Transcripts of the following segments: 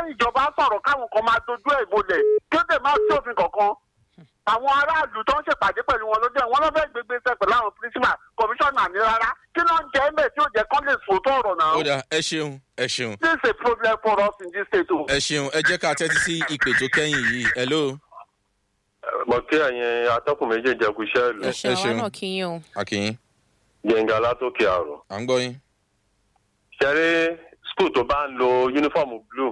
ìjọba sọ̀rọ̀ káwọn kan máa dojú ẹ̀ bolẹ̀ kí ó dẹ̀ máa sí òfin kankan àwọn aráàlú tó ń ṣèpàdé pẹ̀lú wọn lójú ẹ̀ wọ́n lọ́ fẹ́ gbégbé sẹ́ pẹ̀lú àwọn pírísìmà kọmíṣánná ní rárá kí ló ń jẹ́ ẹ̀ mẹ́ tí ó jẹ́ kán lè sòótọ́ ọ̀rọ̀ náà. ó dà ẹ ṣeun ẹ ṣeun this is a problem for us in this state o. ẹ ṣeun ẹ jẹ́ ká tẹ́tí sí ìpè tó kẹ́yìn yìí hello mo kí ẹ̀yin atọ́kùn méjèèjì ẹ̀kú iṣẹ́ ìlú ẹ ẹ̀ṣẹ̀ àwa ṣeun. náà kí yín o. akínyín gbẹ̀ngà látòkè àrùn. à ń gbọ́ yín ṣeré skul tó bá ń lo yúnífọ̀mù blue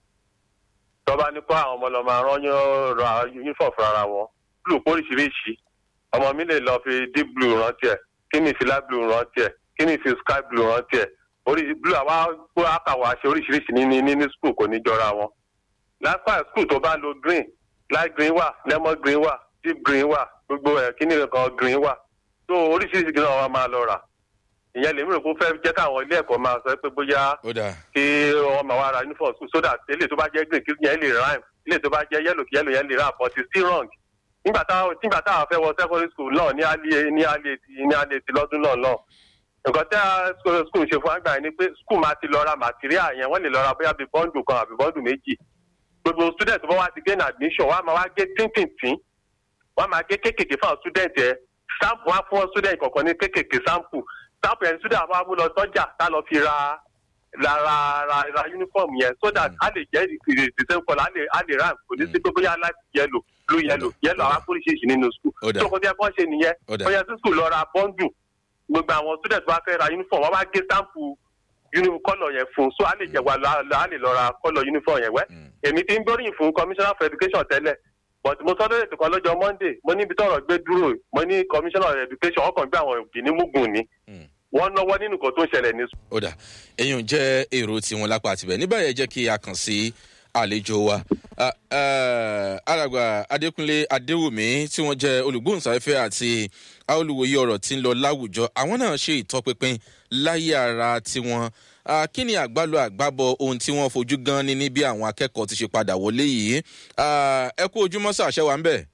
tó bá ní kó àwọn ọmọ lọ máa rányán ra yúnífọ̀mù fúnra wọn blue póríṣiríṣi ọmọ mi lè lọ fi deep blue rántí ẹ̀ kí ni fi light blue rántí ẹ̀ kí ni fi sky blue rántí ẹ̀ orí blue àwa gbó àkàwọ̀ àṣẹ oríṣiríṣi ní ní ní skul kò ní jọra wọn lápá skul tó bá lo green light green wà lemon green wà deep green wà gbogbo ẹ̀ kí ni kan green wà tó oríṣiríṣi green náà wọ́n máa lọ rà ìyẹn lèmi rò pé ó fẹ́ jẹ́ káwọn ilé ẹ̀kọ́ máa sọ pé bóyá ó dà kí wọ́n máa wá ra uniform school so that ilé tó bá jẹ́ green kí yẹn lè rhyme ilé tó bá jẹ́ yellow kí yellow yẹn lè rà but it's still wrong. nígbà táwọn nígbà táwọn fẹ́ wọ secondary school náà ní alẹ́ ní alẹ́ ti ní alẹ́ ti lọ́dún náà náà nǹkan tí a school school ṣe fún àgbà yẹn ni pé school máa ti lọ ra material yẹn wọ́n lè lọ ra bóyá bíi bọ́ǹdù kan àbí bọ́ǹdù méjì gbogbo student tó bá wá ti gain admission wọ́n á máa wá gé tíntìntín wọ́n á máa gé kéékèèké fún àwọn student yẹn sample wá fún student kọ̀ọ̀kan ní kéékèèké sample sample yẹn student àwọn amú lọ sọ́jà tá lọ fi ra ra ra ra ra uniform yẹn so that a lè jẹ́ ìrè the same colour a lè a lè ram kò ní sí pé bóyá light yellow blue yellow yellow àwọn akóríṣiríṣi nínú school Ó dà. tó kọjá bọ́n ṣe nìyẹn Ó dà. bóyá sí school lọ ra bọ́ndù gbogbo àwọn student bá fẹ́ ra uniform wọ́n wá gé sample uniform colour yẹn fún so a lè jẹ wà lọ a lè lọ ra colour uniform yẹn wẹ́ Mm. èmi ti ń gbóríyìn fún commissioner for education tẹ́lẹ̀ but mo sọ lórí ètò kan lọ́jọ́ monday mo níbi tọ́rọ̀ gbé dúró mo ní commissioner of education ọkàn gbé àwọn òbí ní mugun ni Mm. wọ́n náwó nínú nǹkan tó ń ṣẹlẹ̀ ní ó dà èyàn jẹ́ èrò tiwọn lápá àtibẹ̀ níbẹ̀ yẹn jẹ́ kí a kàn sí àlejò wa Ah, eh, alàgbà adékúnlé adéwùmí tí wọ́n jẹ́ olùgbóhùnsáfẹ́fẹ́ àti olùwòye ọ̀rọ̀ tí ń lọ láwùjọ àwọn náà ṣe ìtọpinpin láyé ara tiwọn Ah, kí ni àgbálò àgbábọ ohun tí wọ́n fojú gan ni ní bí àwọn akẹ́kọ̀ọ́ ti ṣe padà wọlé yìí Ah, ẹ kú ojúmọ́ sàṣẹ wa ń bẹ̀.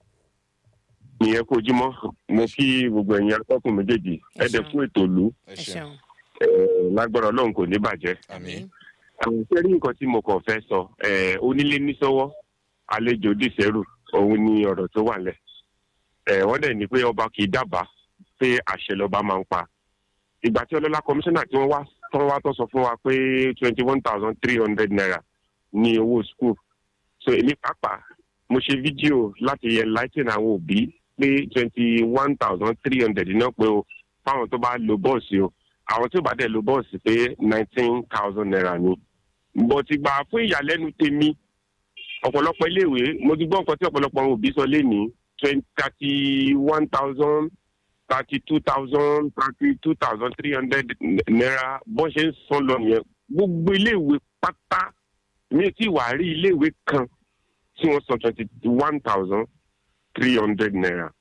ìyẹn kò jímọ́ mo kí gbogbo ẹ̀yin akọ́kùn méjèèjì Ẹ ẹ̀dẹ̀ ṣeun. fún ètò ìlú ẹ ẹ ṣeun ṣeun. eh, lágbára ọlọ́run kò ní bàjẹ́. àmín àwọn iṣẹ́ rí nǹkan tí mo kàn fẹ́ sọ eh, onílé níṣọ́wọ́ àlejò dìṣẹ́rù òun ni ọ̀rọ̀ tó wà lẹ̀. Eh, wọ́n dẹ̀ ní pé ọba kì í dábàá pé àṣẹ lọ́ba máa ń pa. ìgbà tí ọlọ́lá kọmíṣánná tí wọ́n wá tán wá tó sọ fún wa pé twenty one thousand three hundred naira ní owó school. so èmi pàápàá mo ṣe fídíò láti enlighten àwọn òbí pé twenty one thousand three hundred náà pé o fáwọn tó bá lo bọ́ọ̀sì o àwọn tí ó bá dẹ̀ lo bọ́ọ̀sì pé nineteen thousand naira ni. bó ti gbà fún ìyàlẹ́nu tèmi ọ̀pọ̀lọpọ̀ iléèwé mo ti gbọ́ nǹkan tí ọ̀pọ̀lọpọ̀ àwọn òbí sọ lénìí thirty one thousand thirty two thousand thirty two thousand three hundred naira bó ṣe ń san lọ nìyẹn gbogbo iléèwé pátá mi ò tí ì wá rí iléèwé kan tí wọ́n san twenty one thousand three hundred naira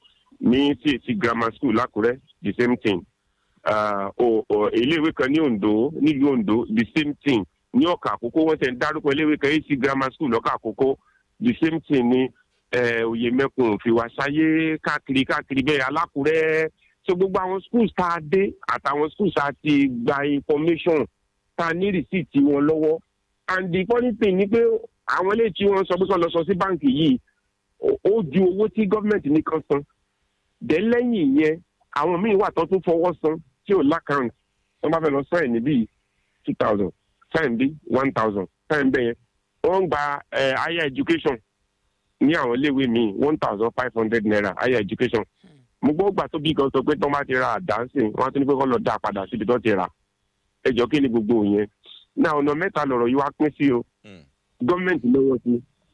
ní cac grammar school lákùrẹ́ the same thing uh, o, o, iléèwé kan ní ondo nílùú ondo the same thing ní ọkà àkókò wọn tẹ ń dárúkọ iléèwé kan ac grammar school lọkà àkókò the same thing ní eh, oyèmẹkùn fìwàsáyé káàkiri káàkiri bẹ́ẹ̀ alákùrẹ́ so gbogbo àwọn schools tá a dé àtàwọn schools tá a ti gba information tá a ní receipt wọn lọ́wọ́ and the funny thing ni pé àwọn eléyìí tí wọ́n sọ pé kọ́ lọ sọ sí báǹkì yìí ó ó ju owó tí gọ́ọ̀mẹ̀ntì nìkan san dẹ̀ lẹ́yìn ìyẹn àwọn míì wà tó tún fọwọ́ san tí ò lákàntì wọ́n bá fẹ́ lọ sáìn níbí two thousand sáìn bí one thousand sáìn bẹ́ẹ̀ yẹn wọ́n ń gba eh, higher education ní àwọn iléèwé míì one thousand five hundred naira higher education mo gbọ́ gbà tó bí kan sọ pé tó bá ti ra àdánsìn wọ́n á tún ní pé kọ́ lọ dá a padà síbi tó ti rà ẹjọ́ kí ni gbogbo yẹn náà ọ̀nà mẹ́ta lọ̀rọ̀ yìí wá pín sí o Mm. gọ́ọ̀mẹ̀ntì lọ́wọ́ sí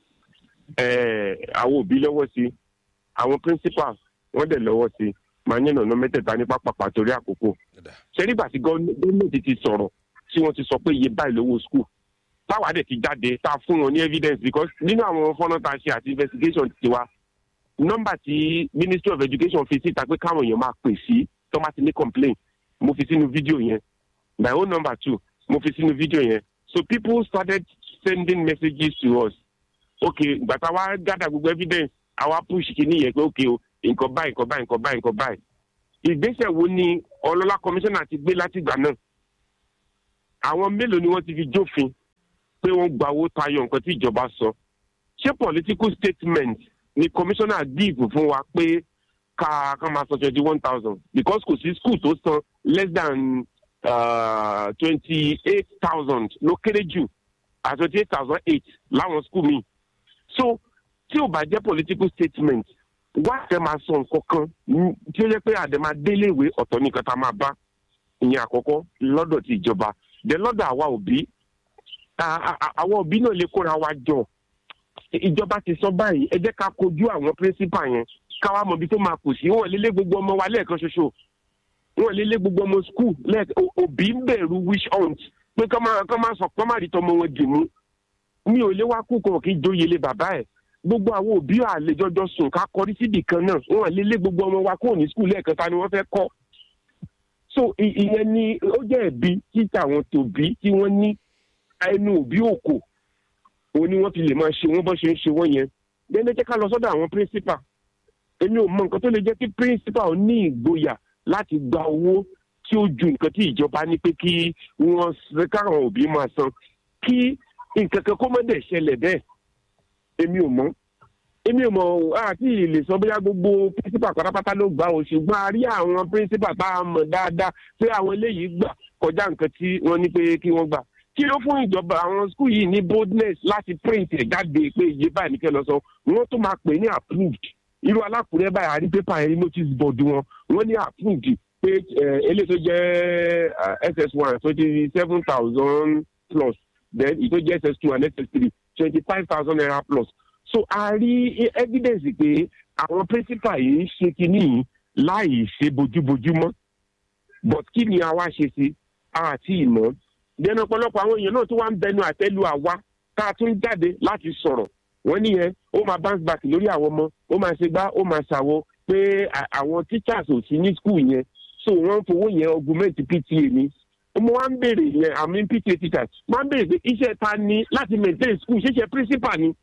eh, àwọn òbí lọ́wọ́ sí àwọn principal wọ́n dẹ̀ lọ́wọ́ sí màá yẹn ọ̀nà mẹ́tẹ̀ẹ̀ta ní pápápá torí àkókò Ó dà. ṣe nígbà tí gọ́ọ̀mẹ̀ntì ti sọ̀rọ̀ tí wọ́n ti sọ pé iye báyìí lówó school táwa dẹ̀ ti jáde tá a fún wọn ní evidence because nínú àwọn fọ́nà tá a ṣe àti investigation tiwa nọ́mbà tí ministry of education fi síta pé káwọn èèyàn máa pè sí tó bá ti ní complain mo fi sínú fídíò yẹn my own number two mo fi sínú fídíò yẹn so people started sending messages to us okay gbàtà wa gather gbogbo evidence àwa push kìíní yẹn pé okay o nǹkan báyìí nǹkan báyìí nǹkan báyìí nǹkan báyìí ìgbésẹ̀ wo ni ọlọ́lá commissioner ti gbé látìgbà náà àwọn mélòó ni wọ́n ti fi jófin pé wọ́n gba owó tayọ nǹkan tí ìjọba sọ ṣé political statement ni commissioner give fún wa pé ká ká máa san twenty one thousand because kò sí school tó san less than twenty eight thousand ló kéré jù à twenty eight thousand eight láwọn school mi so tí ò bá jẹ́ political statement wá fẹ́ máa sọ nǹkan kan tí ó yẹ pé àdèmà déléèwé ọ̀tọ̀ nìkan tá a máa bá ìyẹn àkọ́kọ́ lọ́dọ̀ ti ìjọba then lọ́dọ̀ àwa òbí àwọn òbí náà lè kóra wa jọ ìjọba ti sọ báyìí ẹ jẹ́ ká kojú àwọn principal yẹn káwa mọ̀ ibi tó máa kù sí wọn lélẹ̀ gbogbo ọmọ wa lẹ́ẹ̀kan ṣoṣo wọn lélẹ̀ gbogbo ọmọ school lẹ́ẹ̀kan òbí ń bẹ̀rù wish hunt pé kọ́ máa kọ́ máa sọ kọ́ máa rí tọmọ wọn dì mú mi ò lè wá kú kan kí jóye lé bàbá ẹ̀ gbogbo àwọn òbí àlejòjọ sùn ká kọrí síbì kan náà wọn lélẹ̀ gbogbo ọmọ wa kúrò ní school lẹ́ẹ̀kan ta ni wọ́n fẹ́ kọ́ so ìyẹn ni ó jẹ́ ẹ̀bi títà àwọn tòbí tí wọ́n ní ẹnu òbí òkò òun ni wọ́n fi lè máa ṣe wọ́n bọ́ ṣe ń ṣe wọ́n yẹn lẹ́nu jẹ́ ká lọ sọ́dọ̀ àwọn principal èmi ò mọ nǹkan tó lè jẹ́ kí principal ní ìgboyà láti gba owó tí ó ju nǹkan tí ìjọba ní pé kí wọ́n káwọn òbí máa san kí nǹkan kan kó má dẹ̀ ṣẹlẹ̀ bẹ́ẹ̀ èmi ò mọ̀ èmi ò mọ̀ àti lè sọ bóyá gbogbo principal pátápátá ló gbà ó ṣùgbọ́n a rí àwọn principal tá a mọ̀ dáadáa pé àwọn eléyìí gbà kọjá nǹkan tí wọ́n ní pé kí wọ́n gbà kí ló fún ìjọba àwọn skul yìí ní boldness láti print ẹ̀ jáde pé iye báyìí ní kẹ́ lọ sọ wọ́n tó máa pè ní approved irú alákùrẹ́ báyìí àrí pépà yẹn notice board wọn wọ́n ní approved pé eléyìí tó jẹ́ ss one twenty seven thousand plus then ìtó jẹ́ ss two and ss three twenty five thousand naira plus so a rí evidence pé àwọn principal yìí ń ṣe kínní yìí láì ṣe bójúbójú mọ́ but kí ni àwa ṣe sí àti ìmọ̀ dẹnu ọ̀pọ̀lọpọ̀ àwọn èèyàn náà tó wá ń bẹnu àtẹ́lu àwa tá a tún jáde láti sọ̀rọ̀ wọ́n níyẹn ó máa bounce back lórí àwọn ọmọ ó máa ṣe gbá ó máa ṣàwọ pé àwọn teachers ò sí ní school yẹn so wọ́n ń fowó yẹn augment pta ni mo wá ń béèrè yẹn àmì pta teachers wọ́n á ń béèrè pé iṣẹ́ ta ni láti maintain school ṣíṣe principal ni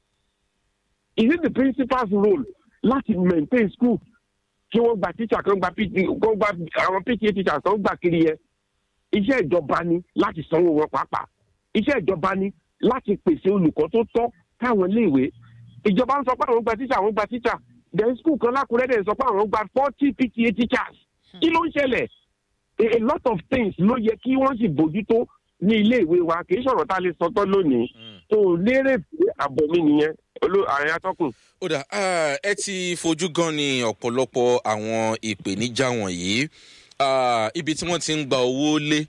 is it the principal's role láti maintain school kí wọ́n gba teacher kan gba pta gba àwọn pta teachers kan gbà kiri yẹn iṣẹ́ ìjọba ni láti sanwó wọn pàápàá iṣẹ́ ìjọba ni láti pèsè olùkọ́ tó tọ́ káwọn iléèwé ìjọba ń sọ pé àwọn gba tíṣà àwọn gba tíṣà then school kan lákùrẹ́ dẹ̀ sọ pé àwọn gba forty pta teachers kí ló ń ṣẹlẹ̀ a lot of things ló yẹ kí wọ́n sì bójútó ní iléèwé wa kì í sọ̀rọ̀ tá a lè sọ tán lónìí tó lérè pé àbọ̀ mi nìyẹn ààrẹ atọ́kùn. ó dà ẹ ti fojú gan ni ọ̀pọ̀lọpọ̀ àwọn ìpèníjà wọ̀nyí ibi tí wọ́n ti ń gba owó lé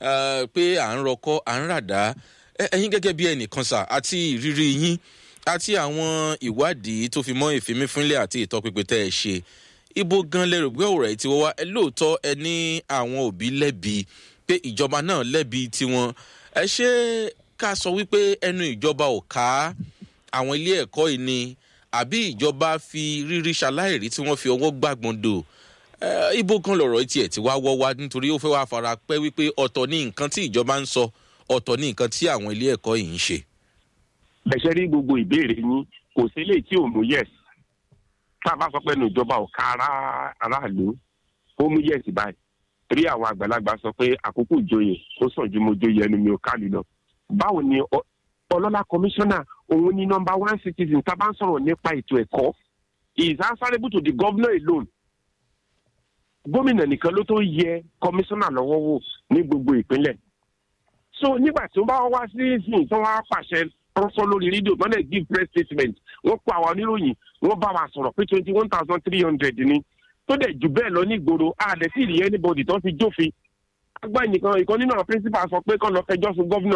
pé à ń rọkọ́ à ń ràdá ẹ̀yin gẹ́gẹ́ bí ẹnìkan sà àti ìrírí yín àti àwọn ìwádìí tó fi mọ́ ìfimífínlẹ̀ àti ìtọ́pinpin tẹ́ ẹ ṣe ibo gan lẹ́rù pé ọ̀rọ̀ ẹ̀ ti wọ́ wá ẹ lóòótọ́ ẹ ní àwọn òbí lẹ́bi pé ìjọba náà lẹ́bi tiwọn ẹ ṣe ká sọ wípé ẹnu ìjọba ò ká àwọn ilé ẹ̀kọ́ yìí ni àbí ìjọba fi rírí ṣaláìrí tí wọ́n fi ọwọ́ gbàgbọ́n dò ibo kan lọ̀rọ̀ tiẹ̀ ti wá wọ́ wá nítorí ó fẹ́ wá fara pẹ́ wípé ọ̀tọ̀ ní nǹkan tí ìjọba ń sọ ọ̀tọ̀ ní nǹkan tí àwọn ilé ẹ̀kọ́ yìí ń ṣe. bẹ̀ṣẹ̀ rí gbogbo ìbéèrè yín kò sí lè tí ò mú yẹ̀s tá a bá sọ pé nu ìjọba ò ká aráàlú ó mú yẹ̀s báyìí rí àwọn àgbàlagbà sọ pé àkókò ìjòyè ó sàn ju mo jóye ẹnu mi ò ká lọ. báwo ni ọlọ́lá kọmíṣánná òun ni nọmba one citizen tá a bá ń sọ̀rọ̀ nípa ètò ẹ̀kọ́ is answerable to the governor alone gómìnà nìkan ló tó yẹ kọmíṣánná lọ́wọ́ wò ní gbogbo ìpínlẹ̀ so nígbà tí wọ́n bá wá sí ìsìn tí wọ́n á pàṣẹ rọ́sọ́ lórí rédíò tó lè give press statement wọ́n kó àwọn oníròyìn wọ́n bá wa sọ̀rọ̀ pé twenty one thousand three hundred ni tó dẹ̀ jù bẹ́ẹ̀ lọ ní ìgboro àdẹ sí ìrìn anybody tó fi jófin agbá nìkan ìkan nínú àwọn principal sọ pé kọ́ lọ fẹjọ́ sùn gọ́vnà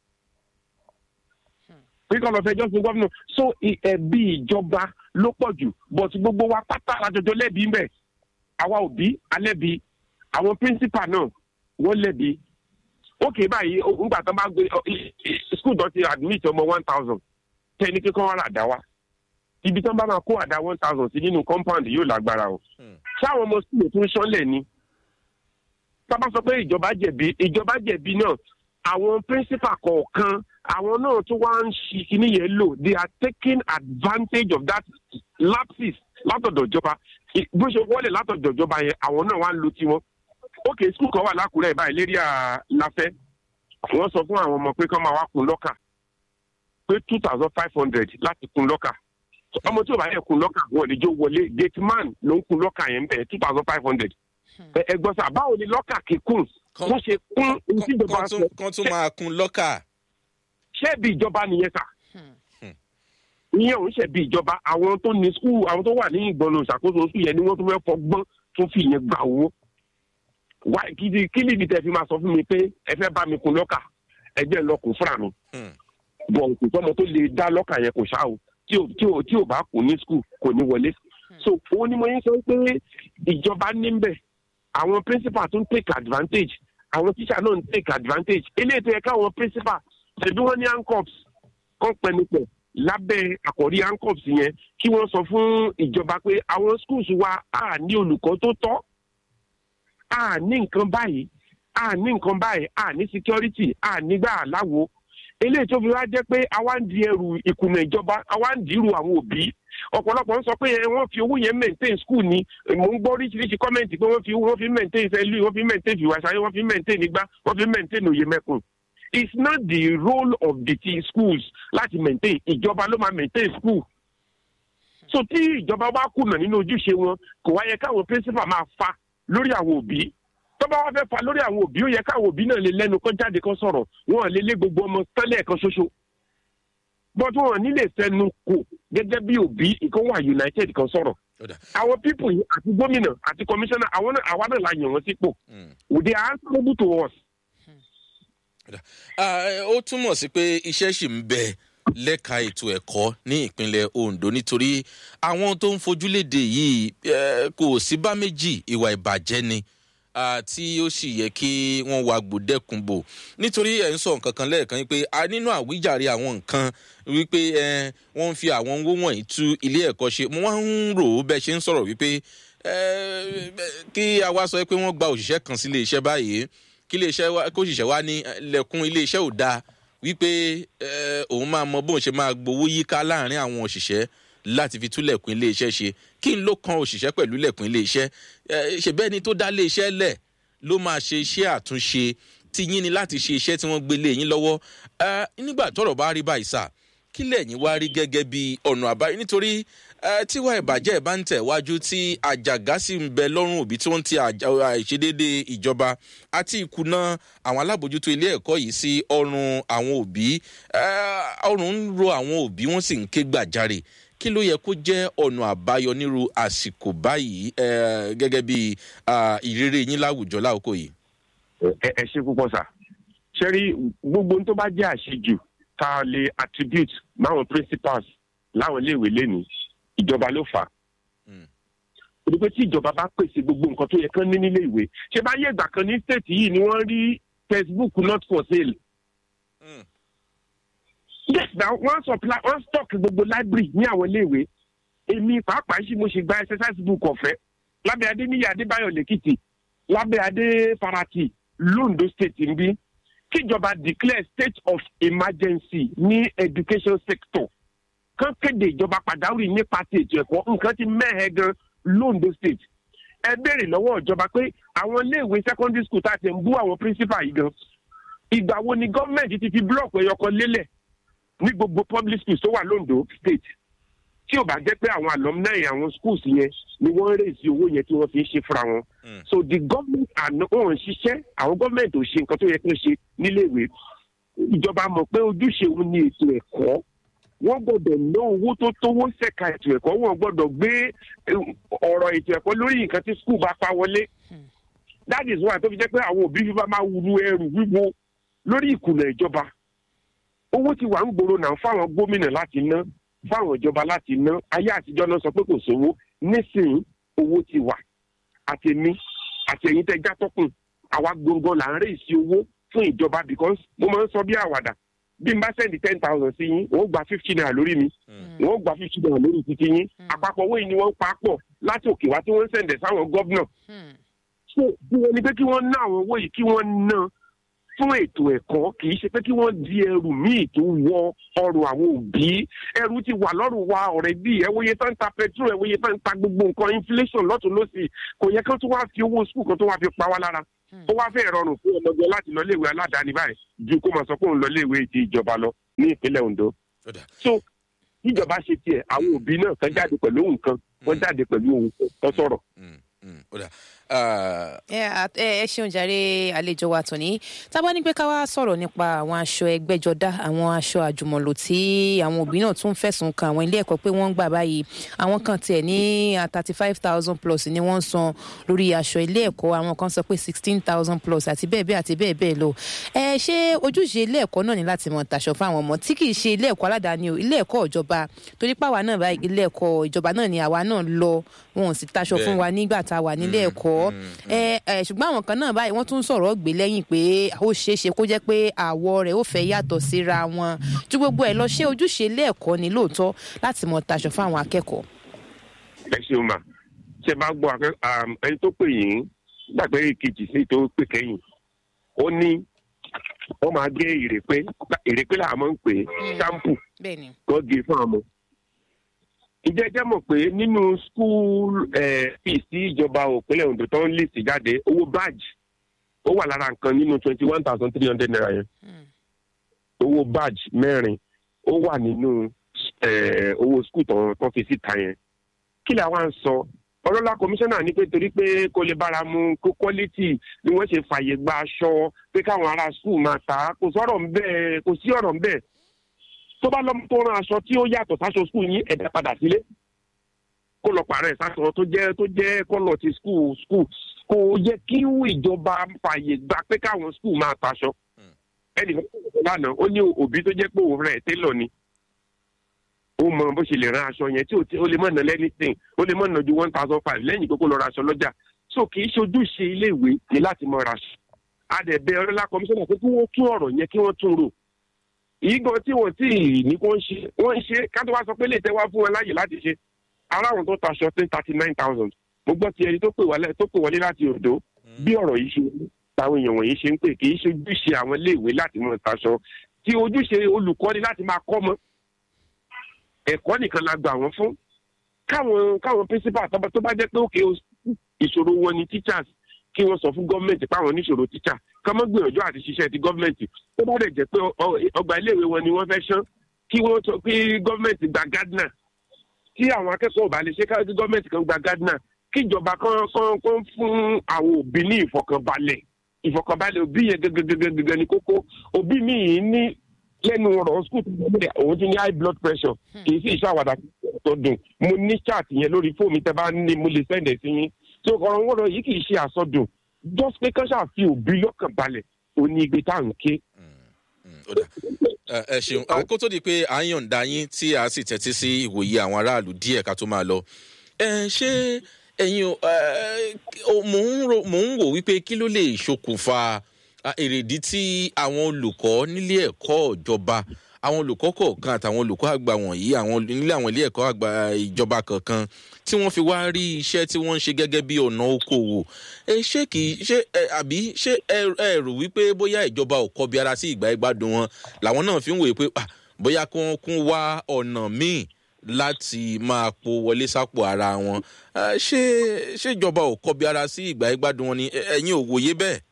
pé kọ́ lọ fẹjọ́ sùn gọ́vnà so ẹ̀bí ìjọba ló pọ̀ jù but gbogbo wa pátá àjọjọ lẹ́bi ń bẹ̀ àwa òbí alẹ́bi àwọn principal náà wọ́n lẹ́bi ókè báyìí ńgbà tó bá gbé skul tó ti admit ọmọ one thousand tẹni kíkọ́ wọn àdá wa ibi tó bá máa kó àdá one thousand sí nínú compound yóò lágbára o ṣáwọn ọmọ skul tún ṣánlẹ̀ ni tábà sọ pé ìjọba jẹ̀bi ìjọba jẹ̀bi náà àwọn principal kọ̀ọ̀kan àwọn náà tún wá ń ṣi kíní yẹn lò they are taking advantage of that lapses látọ̀dọ̀ ìjọba bó ṣe wọlé látọ̀dọ̀ ìjọba yẹn àwọn náà wá ń lo tiwọn ókè skul kan wà lákùrẹ́ báyìí lérí àlàfẹ́ wọ́n sọ fún àwọn ọmọ pé kán máa wá kun lọ́kà pé two thousand five hundred láti kun lọ́kà ọmọ tí ò bá yẹ kun lọ́kà wọn ò lè jó wọlé gate man ló ń kun lọ́kà yẹn bẹ́ẹ̀ two thousand five hundred ẹ gbọ́ sà báwo ni lọ́kà kíkún Kan- wọ́n ṣe kún ohun tí ìjọba kan sọ tún- kan tún máa kun lọ́kà. ṣé bí ìjọba nìyẹn sà ìyẹn ò ń ṣe bí ìjọba àwọn tó ní skul àwọn tó wà ní ìgbọ̀nà ìṣàkóso skul yẹn ni wọ́n tún fẹ́ fọgbọ́n tún fi yẹn gbà owó wá kí ni kí ni ibi tẹ fi máa sọ fún mi pé ẹ fẹ́ bá mi kun lọ́kà ẹgbẹ́ lọ kún fúnra mi Hmm. bọ̀ kò sọ́mọ tó lè dá lọ́kà yẹn kò ṣáà o tí ò tí ò tí ò bá kún ní skul kò ní wọlé so òun ni mo yín sọ pé ìjọba ní bẹ̀ àwọn principal tún take advantage àwọn teacher náà ń take advantage eléyìí tó yẹ káwọn principal ṣèbí wọ́n ní handcuffs kọ́ pẹnupẹ̀ lábẹ́ àkọ́rí handcuffs yẹn kí wọ́n sọ fún ìjọba pé àwọn schools wa á ní olùkọ́ tó tọ́ á ní nǹkan báyìí á ní nǹkan báyìí á ní security á nígbà aláwo eléyìí tó fi wá jẹ́ pé àwa ń di ẹrù ìkùnà ìjọba àwa ń dìrù àwọn òbí ọ̀pọ̀lọpọ̀ ń sọ pé ẹ, wọ́n fi owó yẹn maintain school ni mò ń gbọ́ oríṣiríṣi kọ́mẹ̀ntì pé wọ́n fi wọ́n fi maintain sẹ́lú wọ́n fi maintain fìwàsáyé wọ́n fi maintain nígbà wọ́n fi maintain òye mẹ́kùn it's not the role of the t schools láti maintain ìjọba ló máa maintain school so tí ìjọba bá kùnà nínú ojúṣe wọn kò wá yẹ káwọn principal máa fa lórí àwọn òbí tó bá wá fẹ́ fa lórí àwọn òbí ó yẹ káwọn òbí náà lè lẹ́nu kán jáde kán sọ̀rọ̀ wọn lè lé gbogbo ọmọ tẹ́lẹ̀ kan ṣoṣo but wọn nílè fẹnu kò gẹ́gẹ́ bí òbí ìkan wà united kan sọ̀rọ̀ Ó dà. àwọn people yìí àti gómìnà àti commissioner àwọn náà àwa náà la yàn wọ́n sípò Hmm. they are answerable to us. Ah, ó túmọ̀ sí pé iṣẹ́ ṣì ń bẹ lẹ́ka ètò ẹ̀kọ́ ní ìpínlẹ̀ ondo nítorí àwọn tó ń fojúléde yìí eh, kò sí bá méjì ìwà ìbàjẹ́ ni ah, tí ó sì yẹ kí wọ́n wá gbòdẹ́kun bò nítorí ẹ̀ ń sọ nǹkan kan lẹ́ẹ̀kan yìí pé a nínú àwíjàre àwọn nǹkan wípé eh, wọ́n ń fi àwọn owó wọ̀nyí tú ilé ẹ̀kọ́ ṣe mo wá ń rò ó bẹ́ẹ̀ ṣe ń sọ̀rọ̀ wípé eh, kí a wá sọ pé wọ́n gba òṣìṣẹ́ kan sílé iṣẹ́ báyìí kí iléeṣẹ́ wa kó ṣiṣẹ́ wa ní eh, lẹ́kùn iléeṣẹ́ ò dáa wípé eh, òun máa mọ bóun ṣe máa gbowó yíká láàrin àwọn òṣìṣẹ́ láti fi tú lẹ̀kùn iléeṣẹ́ ṣe kí n ló kan òṣìṣẹ́ pẹ̀lú lẹ̀kùn iléeṣẹ́ Eh, ṣèbẹ́ ni tó dá iléeṣẹ́ lẹ̀ ló máa ṣe iṣẹ́ àtúnṣe tí yín ni láti ṣe iṣẹ́ tí wọ́n gbé lé yín lọ́wọ́ Eh, nígbà tọ́rọ̀ bá rí báyìí sà kí lẹ́yìn wá rí gẹ́gẹ́ bí ọ̀nà àbáyọ nítorí eh, tíwá ìbàjẹ́ bá ń tẹ̀wájú tí àjàgá sì ń bẹ lọ́rùn òbí tí wọ́n ń ti àjà- àìṣedéédé ìjọba àti ìkùnà àwọn alábòjútó ilé ẹ̀kọ́ yìí sí ọrùn àwọn òbí eh, ọrùn ń ro àwọn òbí wọ́n sì ń ké gbàjarè kí ló yẹ kó jẹ́ ọ̀nà àbáyọ nírú àsìkò báyìí eh, gẹ́gẹ́ bí ah, ìrírí yín láwùjọ láòkó yìí. ẹ ẹ ṣe púpọ̀ sà ṣe rí gbogbo ohun tó bá jẹ́ àṣejù tá a lè attribute máwọn principals láwọn iléèwé lénìí ìjọba ló fà á. Mm. torí pé tí ìjọba bá pèsè gbogbo nǹkan tó yẹ kán ní nílé ìwé ṣé bá yé ìgbà kan ní state yìí ni wọ́n rí textbook not for sale. Mm. yes na wọ́n supply wọ́n stock gbogbo library ní àwọn iléèwé èmi pàápàá ṣì mo ṣe gba exercise book ọ̀fẹ́ lábẹ́ adéníyí adébáyọ̀ lẹ́kìtì lábẹ́ adé farati londo state ń bí kíjọba declare state of emergency ní education sector kán kéde ìjọba pàjáwìrì nípa ti ètò ẹ̀kọ́ nǹkan ti mẹ́hẹ̀ gan londo state ẹ béèrè lọ́wọ́ ìjọba pé àwọn iléèwé secondary school tá a ti ń bú àwọn principal yìí gan ìgbà wo ni gọ́ọ̀mẹ̀ntì ti fi blọọkù ẹyọkan lélẹ̀ ní gbogbo public schools tó wà londo state tí ò bá jẹ́ pé àwọn alumni àwọn schools yẹn ni wọ́n ń rèézi owó yẹn tí wọ́n fi ń ṣe fúnra wọn. Mm. so the government àná wọn ò ṣiṣẹ́ àwọn government ò ṣe nǹkan tó yẹ kí wọ́n ṣe níléèwé ìjọba mọ̀ pé ojúṣe òun ni ètò ẹ̀kọ́ wọ́n gbọ́dọ̀ ná owó tó tówó ṣẹ̀ka ètò ẹ̀kọ́ wọ́n gbọ́dọ̀ gbé eh, ọ̀rọ̀ ètò ẹ̀kọ́ lórí nǹkan tí school bá pa wọlé that is why tó fi jẹ́ pé àwọn òbí fífa máa wúru ẹrù wíwo lórí ìkùnà ìjọba owó ti wà ń gbòòrò náà fáwọn gómìnà láti ná fáwọn ìjọba láti ná ayé àtijọ́ náà sọ pé kò sówó nísìnyí owó ti wà àtẹ̀mí àtẹ̀yìn tẹ́ játọ́kùn àwa gbọ̀ngàn là ń rè sí owó fún ìjọba because mo máa ń sọ bí àwàdà bí n bá sẹ́ndì ten thousand sí yín wọ́n gba fifty naira lórí mi wọ́n gba fifty naira lórí títí yín àpapọ̀ owó yìí ni wọ́n ń pa pọ̀ láti òkè wá tí wọ́n ń sẹ̀ǹdẹ̀ sáwọn gọ́vnà so bí wọ́n ní pé kí wọ́n ná àwọn owó yìí kí wọ́n ná fún ètò ẹ̀kọ́ kì í ṣe pé kí wọ́n di ẹrù míì tó wọ ọrùn àwọn òbí ẹrù ti wà lọ́rùn wa ọ̀rẹ́ bí ẹwọ́yẹ tó ń ta petrol ẹwọ́yẹ tó ń ta gbogbo nǹkan inflation lọ́tún lọ́sì kò yẹ kí wọ́n tún wá fi owó skul kan tó wá fi pa wá lára ó wá fẹ́ rọrùn fún ọmọdé láti lọ léèwé aládàáni báyìí ju kó máa sọ pé òun lọ léèwé ti ìjọba lọ ní ìpínlẹ̀ ondo Ó dà. so níjọba ṣe tiẹ̀ àwọn òbí náà kan jáde pẹ̀lú ohun kan wọ́n jáde pẹ̀lú ohun kan tó sọ̀rọ̀. Mm, mm, ó dà. Ah, ẹ à- ẹ ẹ ṣeun jàre àlejò wa tòní tábà ní pé ká wá sọ̀rọ̀ nípa àwọn aṣọ ẹgbẹ́jọdá àwọn aṣọ àjùmọ̀lò tí àwọn òbí náà tún fẹ̀sùn kan àwọn ilé ẹ̀kọ́ pé wọ́n ń gbà báyìí àwọn kan tiẹ̀ ní thirty five thousand plus ni wọ́n ń san lórí aṣọ ilé ẹ̀kọ́ àwọn kan sọ pé sixteen thousand plus àti bẹ́ẹ̀ bẹ́ẹ̀ àti bẹ́ẹ̀ bẹ́ẹ̀ lọ ẹ ṣé ojúṣe ilé ẹ̀kọ́ náà ní láti mọ̀ tàṣọ fún àwọn ọmọ tí kì í ṣe ilé ẹ̀kọ́ aládàáni o ilé ẹ̀kọ́ ìjọba torí pàwa náà báyìí ilé ẹ̀kọ́ ìjọba náà ni àwa náà lọ wọn ò sì taṣọ fún wa nígbà tá a wà nílé ẹ̀kọ́ ẹ ẹ ṣùgbọ́n àwọn kan náà báyìí wọ́n tún sọ̀rọ̀ gbé lẹ́yìn pé ó ṣeé ṣe kó jẹ́ pé àwọ̀ rẹ̀ ó fẹ́ yàtọ̀ síra wọn ju gbogbo ẹ̀ lọ ṣé ojúṣe ilé ẹ̀kọ́ ni lóòótọ́ láti mọ̀ taṣọ fún àwọn akẹ́kọ̀ọ́. ẹ ṣeun mà ṣe bá gbọ́ akẹ́- àm, ẹni tó pè yín gbàgbé kejì sí tó pè kẹ́yìn ó ní wọ́n máa gé ìrèpé ìrèpé làwọn máa ń pè é ṣámpù bẹ́ẹ̀ ni kó gé fún ọmọ. ìjẹ́ jẹ́ mọ̀ pé nínú skul fees tí ìjọba òpínlẹ̀ Ondo tó ń lè sí jáde owó badge ó wà lára nǹkan nínú twenty one thousand three hundred naira yẹn owó badge mẹ́rin ó wà nínú eh, owó skul tó tó fi síta yẹn kí lè wá ń sọ ọlọ́lá kọmíṣánná ní pé torí pé kó lè bára mu kó quality ni wọ́n ṣe fàyè gba aṣọ pé káwọn ará skul máa tà á kò sọ̀rọ̀ ń bẹ́ẹ̀ kò sí ọ̀rọ̀ ń bẹ́ẹ̀ tó bá lọ́mọ tó rán aṣọ tí ó yàtọ̀ sáṣọ skul yín ẹ̀dá padà sílé kó lọ pààrọ̀ ẹ̀ sáṣọ tó jẹ́ tó jẹ́ kọ́lọ̀ ti skul skul kò yẹ kí ìjọba fàyè gba pé káwọn skul máa taṣọ ẹnì kan lánàá ó ní òbí tó jẹ́ pé òun rẹ̀ télọ̀ ni ó mọ bó ṣe lè ran aṣọ yẹn tí ò tí ó lè mọ̀ ná lẹ́nìtìn ó lè mọ̀ ná ju one thousand five lẹ́yìn pé kó lọ ra aṣọ lọ́jà so kì í ṣojúṣe iléèwé ni láti mọ ra aṣọ adẹ̀bẹ̀ ọlọ́lá kọmíṣánná pé kí wọ́n tún ọ̀rọ̀ yẹn kí wọ́n tún rò ìgbọ́n tí wọ́n tí ní kó ń ṣe wọ́n ń ṣe ká tó wá sọ pé lè tẹ́ wá fún wọn láàyè láti ṣe aráàlú tó taṣọ sí thirty nine thousand mo gbọ́ ti ẹni tó pè wálé tó pè wọlé láti Oǹdó bí ọ̀rọ̀ yìí ṣe táwọn èèyàn wọ̀nyí ṣe ń pè kì í ṣe ojúṣe àwọn iléèwé láti mọ taṣọ tí ojúṣe olùkọ́ni láti máa kọ́ mọ́ ẹ̀kọ́ nìkan la gbà wọ́n fún káwọn káwọn principal tó bá tó bá jẹ́ pé òkè ìṣòro wọn ni teachers kí wọ́n sọ fún gọ́ọ̀mẹ̀ntì páwọn oníṣòro teacher ká má gbìyànjú àti ṣiṣẹ́ ti gọ́ọ̀mẹ̀ntì tó bá dẹ̀ jẹ́ pé ọ- ọgbà iléèwé wọn ni wọ́n fẹ́ ṣán kí wọ́n sọ pé gọ́ọ̀mẹ̀ntì gba gardener tí àwọn akẹ́kọ̀ọ́ ò bá lè ṣe ká kí gọ́ọ̀mẹ̀ntì kan gba gardener kí ìjọba kan kan kan fún àwọn òbí ní ìfọkànbalẹ̀ ìfọkànbalẹ̀ òbí yẹn gẹ́gẹ́gẹ́gẹ́ ní kókó òbí mi yìí ní lẹ́nu ọ̀rọ̀ skul tó ń bẹ̀rẹ̀ òun ti ní high blood pressure kì í sì ṣàwàdà tó dùn mo ní chat yẹn lórí fóònù mi tẹ́ bá ní mo lè sẹ́ndẹ̀ sí yín so ọ̀rọ̀ wọ́rọ̀ yìí kì í ṣe àsọdùn just pé kán ṣàfi òbí lọ́kàn balẹ̀ òní igbe tá à ń ké. Mm, ó dà. Ẹ- ẹ ṣeun Ah, kó tó di pé à ń yọ̀ǹda yín tí a sì tẹ́tí sí ìwòye àwọn aráàlú díẹ̀ ká tó máa lọ ẹ ṣé ẹ̀yin o ẹ, o- mò ń ro- mò ń wò wípé kí ló lè ṣokùnfà ah, èrèdí tí àwọn olùkọ́ nílé ẹ̀kọ́ ìjọba àwọn olùkọ́ kọ̀ọ̀kan àtàwọn olùkọ́ àgbà wọ̀nyí àwọn nílé àwọn ilé ẹ̀kọ́ àgbà ìjọba kọ̀ọ̀kan tí wọ́n fi wá rí iṣẹ́ tí wọ́n ń ṣe gẹ́gẹ́ bí ọ̀nà okòwò ẹ ṣé kì í ṣe ẹ àbí ṣé ẹ ẹ rò wípé bóyá ìjọba ò kọbi ara sí ìgbà ìgbádùn wọn làwọn náà fi ń wòye pé ah, bóyá kí wọ́n kún wá ọ̀nà míì láti máa po wọlé sápò ara wọn Ah, ṣé ṣé ìjọba ò kọbi ara sí ìgbà ìgbádùn wọn ni Ẹ- ẹ̀yin ò wòye bẹ́ẹ̀.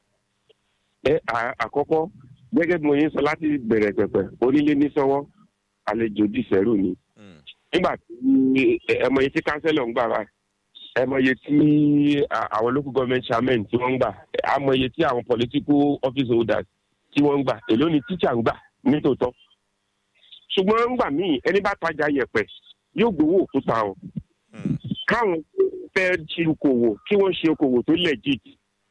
ẹ à- àkọ́kọ́ gẹ́gẹ́ bí mo yín sọ láti bẹ̀rẹ̀ pẹ̀pẹ̀ onílé ní sọ́wọ́ àlejò dìsẹ́rù ni Mm. nígbà tí ẹ ẹ mọ iye tí kánsẹ́lọ̀ ń gbà báyìí ẹ mọ iye tí à- àwọn local government chairman tí wọ́n ń gbà ẹ mọ iye tí àwọn political office holders tí wọ́n ń gbà èló ni teacher ń gbà nítòótọ́ ṣùgbọ́n ńgbà míì ẹni bá tajà yẹ̀pẹ̀ yóò gbowó òkúta o Mm. káwọn fẹ́ ṣe okòwò kí wọ́n ṣe okòwò tó legit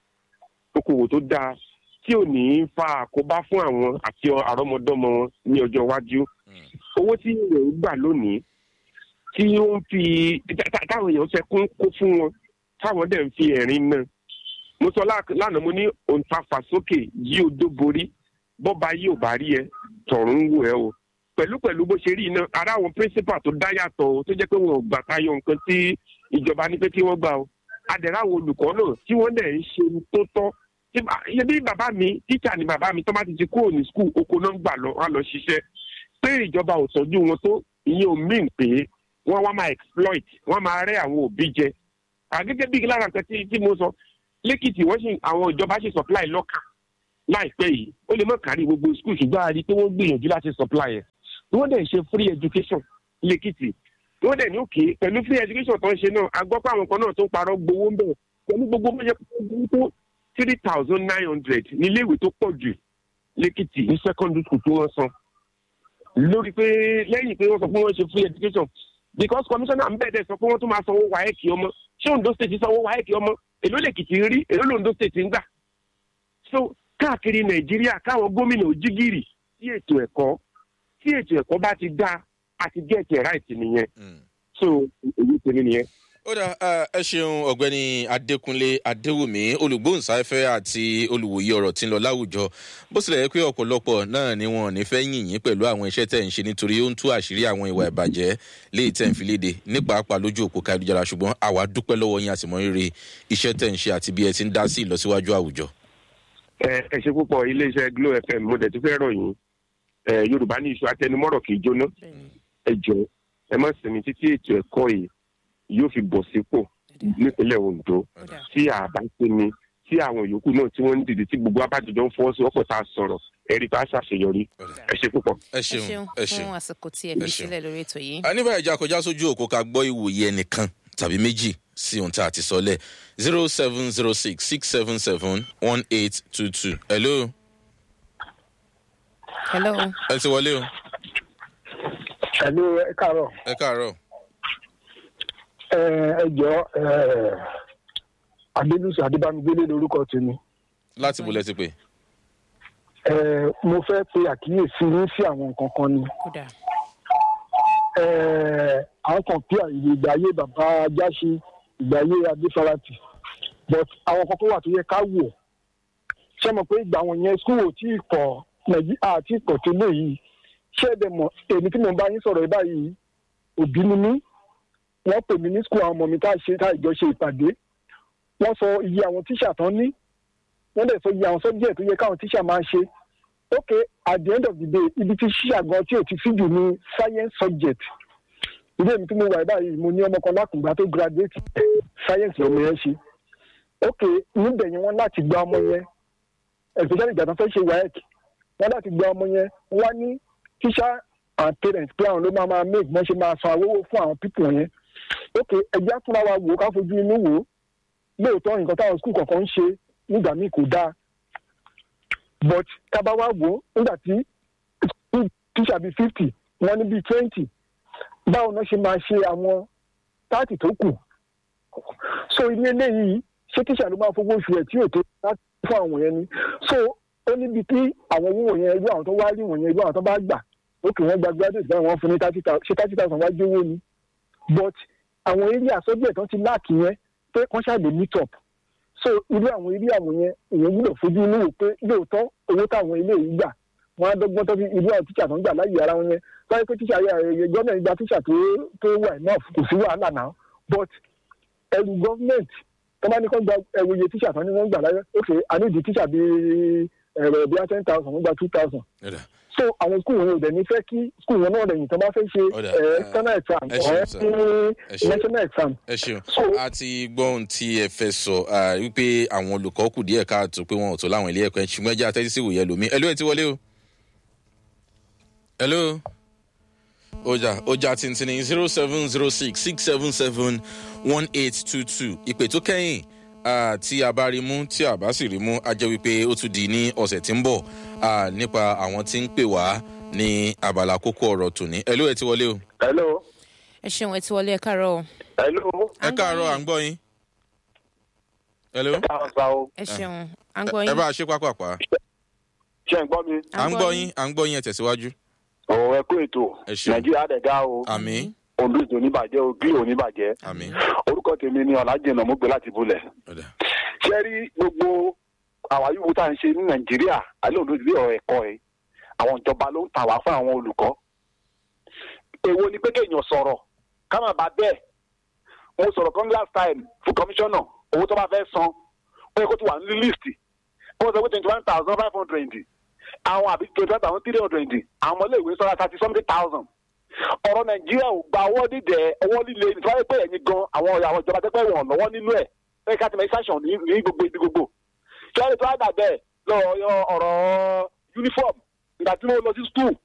okòwò tó dáa tí ò ní í fa àkóbá fún àwọn àti àrọ́mọdọ́mọ wọn ní ọjọ́ iwájú Mm. owó tí èèyàn ń gbà lónìí tí ó ń fi tá- tá- táwọn èèyàn fẹ́ kún kó fún wọn táwọn dẹ̀ ń fi ẹ̀rín náà mo sọ lá- lánàá mo ní òǹtafàsókè yí odó borí bọ́ba yìí ò bá rí ẹ tọ̀run ń wò ẹ o pẹ̀lú pẹ̀lú bó ṣe rí iná ara àwọn principal tó dá yàtọ̀ o tó jẹ́ pé wọn ò gbà tayọ nǹkan tí ìjọba ní pé kí wọ́n gbà o adẹ̀rẹ̀ àwọn olùkọ́ náà tí wọ́n dẹ̀ ń ṣe ohun tó tọ́ tí bá- iye bí bàbá mi tíṣà ni bàbá mi tó bá ti ti kúrò ní skul oko náà ń gbà lọ wá lọ ṣiṣẹ́ pé ìjọba ò tọ́jú wọn tó ìyẹn ò mean pé wọ́n wá máa exploit wọ́n máa rẹ́ àwọn òbí jẹ àgẹ́gẹ́ bí lára nǹkan tí tí mo sọ lẹ́kìtì wọ́n sì àwọn ìjọba sì supply lọ́kà láìpẹ́ yìí ó lè má kárí gbogbo skul ṣùgbọ́n a rí i pé wọ́n gbìyànjú láti supply ẹ̀ wọ́n dẹ̀ ṣe free education lẹ́kìtì wọ́n dẹ̀ ní òkè pẹ̀lú free education tó ń ṣe náà a gbọ́ pé àwọn kan náà tó ń parọ́ gbowó ń bẹ̀ pẹ̀lú gbogbo bó ṣe tó three thousand nine hundred níléèwé tó pọ̀ jù lẹ́kìtì ní secondary school tí wọ́n san lórí pé lẹ́yìn pé wọ́n sọ pé wọ́n ṣe free education because commissioner mbẹ́ẹ̀dẹ̀ sọ pé wọ́n tún máa sanwó wáyẹ̀kì ọmọ ṣé Ondo state sanwó wáyẹ̀kì ọmọ èló lèkìtì ń rí èló l'Ondo state ń gbà so káàkiri nàìjíríà káwọn gómìnà òjìgìrì sí ètò ẹ̀kọ́ tí ètò ẹ̀kọ́ bá ti dá àti get it right nìyẹn Mm. so èyí tèmi nìyẹn. ó dà ẹ ṣeun ọ̀gbẹ́ni adékúnlé adéwùmí olùgbóhùnsáfẹ́ àti olùwòye ọ̀rọ̀ tí ń lọ láwùjọ bó tilẹ̀ yẹ pé ọ̀pọ̀lọpọ̀ náà ni wọn ò ní fẹ́ yìn yín pẹ̀lú àwọn iṣẹ́ tẹ̀ ń ṣe nítorí ó ń tú àṣírí àwọn ìwà ìbàjẹ́ léyìí tẹ̀ ń fi léde ní pàápàá lójú òpó káyélujára ṣùgbọ́n àwa dúpẹ́ lọ́wọ́ yín àtìmọ́ rere iṣẹ́ tẹ̀ ń ṣe àti bí ẹ ti ń dá sí ìlọsíwájú àwùjọ. ẹ ẹ ṣe púpọ̀ iléeṣẹ́ glo fm mo dẹ̀ tún fẹ́ rọ̀ yín ẹ yorùbá ní iṣu atẹnumọ́rọ̀ kì í jóná ẹ jọ ẹ má sinmi títí ètò ẹ̀kọ́ yìí yóò fi bọ̀ sípò nípínlẹ̀ ondo tí àbá sinmi tí àwọn yòókù náà tí wọ́n ń dìde tí gbogbo abájọjọ ń fọwọ́ sí ọ̀pọ̀ tá a sọ̀rọ̀ ẹ̀rí bá ṣàṣeyọrí ẹ ṣe púpọ̀. ẹ ẹ ṣeun ṣeun ẹ ṣeun. fún àsìkò tí ẹ Ẹ fi ṣeun. sílẹ̀ lórí ètò yìí. a ní báyìí já kọjá sójú òkú ká gbọ́ ìwòye ẹnìkan tàbí méjì sí ohun tá a ti sọ lẹ̀ zero seven zero six six seven seven one eight two two. hello hello ẹ ti wọlé o ẹ̀lú ẹ káàárọ̀ ẹ káàárọ̀ ẹ ẹ jọ ẹ adébísí adébámigbélé lórúkọ tèmi láti bolẹ̀ ti pè. ẹ mo fẹ́ pe àkíyèsí yín sí àwọn nǹkan kan ni kódà ẹ àwọn kan pí àyè ìgbà ayé bàbá ajáṣe ìgbà ayé adéfarati but àwọn kan tó wà tó yẹ ká wò ṣé mo pé ìgbà wọn yẹn skul ò tí ì pọ̀ nàìjíríà àti ìpọ̀ tó lè yìí ṣé ẹ̀dẹ̀ mọ̀ èmi tí mo bá yín sọ̀rọ̀ yìí báyìí òbí ni mí wọ́n pè mí ní skul àwọn ọmọ mi tá a ṣe tá a jọ ṣe ìpàdé wọ́n sọ iye àwọn tíṣà tán ní wọ́n dẹ̀ sọ iye àwọn sọ́jẹ́ tó yẹ káwọn tíṣà máa ṣe ok at the end of the day ibi tí ṣíṣà gan tí ò ti fi jù ní science subject ilé mi tí mo wà báyìí mo ní ọmọ kan lákùngbà tó graduate science lọmọ yẹn ṣe ok níbẹ̀ yẹn wọ́n láti gba ọmọ yẹn especially ìgbà tó fẹ́ ṣe waec wọ́n láti gba ọmọ yẹn wọ́n ní teacher and parents pé àwọn ló máa máa make wọ́n ṣe máa san owó fún àwọn people yẹn ok ẹgbẹ́ àtúnra wa wò ó ká fojú inú wò ó lóòótọ́ nǹkan táwọn skul kọ̀ọ̀kan ń ṣe nígbà míì kò dáa but tábà wá wò ó nígbà tí tíṣà bíi fifty wọ́n ní bíi twenty báwo náà ṣe máa ṣe àwọn táàtì tó kù so ilé eléyìí ṣé tíṣà ló máa fowó oṣù ẹ̀ tí ò tó láti fún àwọn yẹn ni so ó níbi tí àwọn owó yẹn irú àwọn tó wá rí wọ̀nyẹn irú àwọn tó bá gbà ókè wọ́n gba graduate báyìí wọ́n fún ní thirty thousand ṣé thirty thousand wá jówó ni but àwọn eré àsọjúẹ̀ tó ti láàkì yẹn pé wọ́n ṣàlè meet up so irú àwọn eré àwọn yẹn èèyàn gbúdọ̀ fojú inú wò pé lóòótọ́ owó táwọn ilé yìí gbà wọ́n á dọ́gbọ́n tó fi irú àwọn tíṣà tó ń gbà láyé ara wọn yẹn báyìí pé tíṣà yẹ gọ́ọ̀mẹ̀ntì gba tíṣà tó tó wà enough kò sí wàhálà náà but ẹrù gọ́ọ̀mẹ̀ntì tó bá ní kó gba ẹrù iye tíṣà tó ní wọ́n gbà láyé ok àníìdí tíṣà bíi ẹ̀rọ bíi ten thousand wọ́n gba two thousand Ọ̀dà. so àwọn skul wọn ò dẹ̀ ní fẹ́ kí skul wọn náà lẹ́yìn tó bá fẹ́ ṣe Ọ̀dà, ẹ̀ ah, external exam ẹ ṣeun, or sir. ní Ẹ ṣeun. national exam ẹ ṣeun So- a ti gbọ́ ohun tí ẹ fẹ́ sọ ah, wípé àwọn olùkọ́ kù díẹ̀ káàtó pé wọn ò tó láwọn ilé ẹ̀kọ́ ẹ̀ ṣùgbọ́n ẹ jẹ́ àtẹ́tí sí ìwòye ẹlòmí ẹ̀lú ẹ̀ ti wọlé o. hello ọjà ọjà tìǹtìǹ zero seven zero six six seven seven one eight two two ìpè tó kẹ́yìn ah, tí a bá rí mú tí a bá sì rí mú a jẹ́ wípé ó tún di ní ọ̀sẹ̀ tí ń bọ̀ ah, nípa àwọn tí ń pè wá ní abala kókó ọ̀rọ̀ tòní ẹ̀lú ẹ̀ ti wọlé o. hello ẹ ṣeun ẹ ti wọlé ẹ káàárọ̀ o. hello ẹ káàárọ̀ à ń gbọ́ yín. hello. káwọn sa o ẹ ṣeun à ń gbọ́ ẹ yín. bá a ṣe pápápá ṣe ń gbọ́ mi à ń gbọ́ yín à ń gbọ́ yín ẹ tẹ̀síwájú. ọ̀rọ̀ ẹ kó ètò Ẹ ṣeun. nàìjíríà dẹ̀ dá o àmì ondo ìdò oníbàjẹ́ o bí oníbàjẹ́ àmì orúkọ tèmi ni ọ̀làjẹ̀nà mo gbé láti bulẹ̀ ọ̀dà ṣé rí gbogbo àwa yòówù tá à ń ṣe ní nàìjíríà alẹ́ òdo ìdílé ọ̀rọ̀ ẹ̀kọ́ ẹ̀ àwọn ìjọba ló ń tà wá fún àwọn olùkọ́ èwo ni pé kéèyàn sọ̀rọ̀ ká má bàa bẹ́ẹ̀ mo sọ̀rọ̀ kan last time fún kọmíṣánná owó tó bá fẹ́ san ó yẹ kó ti wà ní líìsì wọ́n sọ pé twenty one thousand five hundred àwọn àbí twenty one thousand three hundred àwọn ọmọléèwé sọ́ra thirty something thousand ọ̀rọ̀ nàìjíríà ò gba ọwọ́ dídẹ̀ ọwọ́ líle nítorí pé ẹ̀yin gan àwọn àwọn ìjọba tẹ́pẹ́ wọn lọ́wọ́ nínú ẹ̀ ẹ̀ ká ti mọ̀ ìsàṣàn ní ní gbogbo ibi gbogbo tí wọ́n lè tó àgbà bẹ́ẹ̀ lọ́rọ̀ ọ̀rọ̀ uniform ìgbà tí mo lọ sí school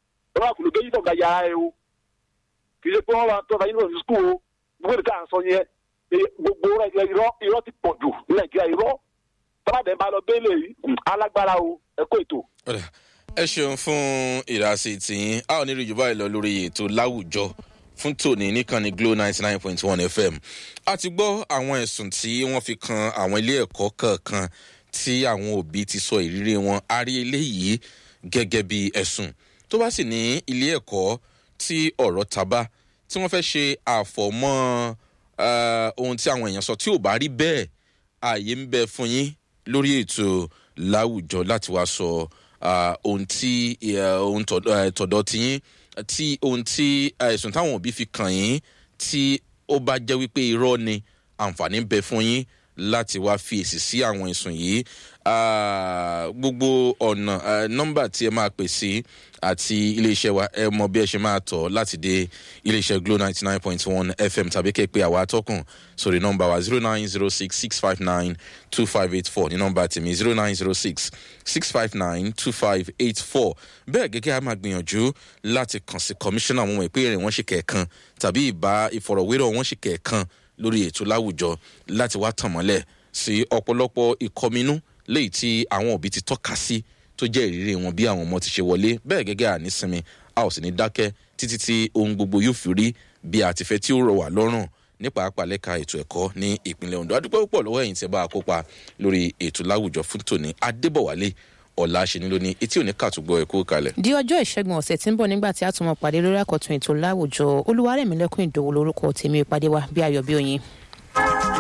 tọ́wọ́ kùlù géyìí náà ga ya ẹ o kì í ṣe pé wọ́n máa tọ́ta yunifásitì skul o gbogbo ìdíkà à ń sọ yẹn eh, gbogbo rẹ̀ irọ́ irọ́ ti pọ̀ jù ní nàìjíríà irọ́ tọ́ládẹ́ bá lọ bẹ́ẹ̀lẹ̀ yìí alágbára o ẹ kó ètò. Ọ̀dà, ẹ ṣeun fún ìdásí tìyín a ò ní rí jù báyìí lọ lórí ètò láwùjọ fún tòní níkànnì glo ninety nine point one fm a ti gbọ́ àwọn ẹ̀sùn tí wọ́n fi kan àwọn ilé ẹ̀kọ́ kọ̀ọ̀kan tí àwọn òbí ti sọ ìrírí wọn a rí eléyìí gẹ́gẹ́ bí ẹ̀sùn tó bá sì ní ilé ẹ̀kọ́ tí ọ̀rọ̀ taba tí wọ́n fẹ́ ṣe àfọ̀mọ́ eh, ohun tí àwọn èèyàn sọ tí ò bá rí bẹ́ẹ̀ ààyè ń bẹ fún yín lórí ètò láwùjọ láti wá sọ ah, ohun tí eh, ohun tọ̀dọ̀ eh, tọ̀dọ̀ ti yín tí ohun tí eh, ẹ̀sùn táwọn òbí fi kàn yín tí ó bá jẹ́ wípé irọ́ ni àǹfààní ń bẹ fún yín láti wá fi èsì sí àwọn ẹ̀sùn yìí Ah, gbogbo ọ̀nà eh, nọ́mbà tí ẹ máa pè sí àti iléeṣẹ́ wa ẹ mọ bí ẹ ṣe máa tọ̀ láti dé iléeṣẹ́ glo ninety nine point one fm tàbí kẹ́ ẹ pé àwa atọ́kùn sórí nọ́mbà wa zero nine zero six six five nine two five eight four ní nọ́mbà tèmi zero nine zero six six five nine two five eight four bẹ́ẹ̀ gẹ́gẹ́ a máa gbìyànjú láti kàn sí kọmíṣánná àwọn ọmọ ìpínlẹ̀ wọn ṣe kẹ̀ẹ̀kan tàbí ìbá ìfọ̀rọ̀wérọ̀ wọn ṣe kẹ̀ẹ̀kan lórí ètò láwùjọ láti wá tàn mọ́lẹ̀ sí ọ̀pọ̀lọpọ̀ ìkọminú léyìí tí àwọn òbí ti tọ́ka sí tó jẹ́ ìrírí wọn bí àwọn ọmọ ti ṣe wọlé bẹ́ẹ̀ gẹ́gẹ́ ànísinmi a ò sì ní dákẹ́ títí tí ohun gbogbo yóò fi rí bí a ti fẹ́ tí ó rọ̀ wá lọ́rùn nípa àpàlẹ́ka ètò ẹ̀kọ́ ní ìpínlẹ̀ ondo adúpẹ́ púpọ̀ lọ́wọ́ ẹ̀yìn tí ẹ bá a kópa lórí ètò láwùjọ fún tòní adébọ̀wálé ọ̀la ṣe ni lónìí etí òní kàtúgbọ̀ ẹ̀kọ́ kalẹ̀. di ọjọ́ ìṣẹ́gun ọ̀sẹ̀ tí ń bọ̀ nígbà tí a tún mọ̀ pàdé lórí àkọ́tún ètò láwùjọ olúwarẹ̀mílẹ́kùn ìdòwò lórúkọ tèmi ìpàdé wa bí ayọ̀ bí oyin.